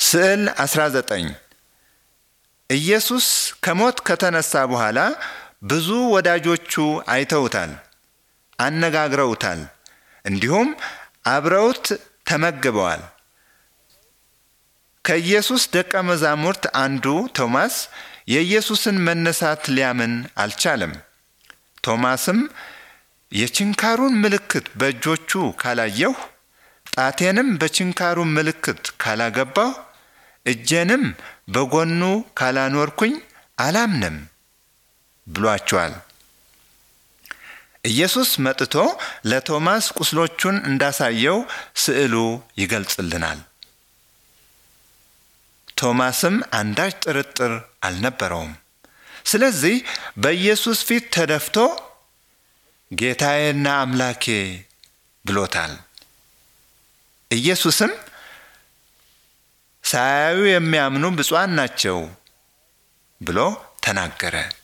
ስዕል 19 ኢየሱስ ከሞት ከተነሳ በኋላ ብዙ ወዳጆቹ አይተውታል፣ አነጋግረውታል፣ እንዲሁም አብረውት ተመግበዋል። ከኢየሱስ ደቀ መዛሙርት አንዱ ቶማስ የኢየሱስን መነሳት ሊያምን አልቻለም። ቶማስም የችንካሩን ምልክት በእጆቹ ካላየሁ፣ ጣቴንም በችንካሩ ምልክት ካላገባሁ፣ እጄንም በጎኑ ካላኖርኩኝ አላምንም ብሏቸዋል። ኢየሱስ መጥቶ ለቶማስ ቁስሎቹን እንዳሳየው ስዕሉ ይገልጽልናል። ቶማስም አንዳች ጥርጥር አልነበረውም። ስለዚህ በኢየሱስ ፊት ተደፍቶ ጌታዬና አምላኬ ብሎታል። ኢየሱስም ሳያዩ የሚያምኑ ብፁዓን ናቸው ብሎ ተናገረ።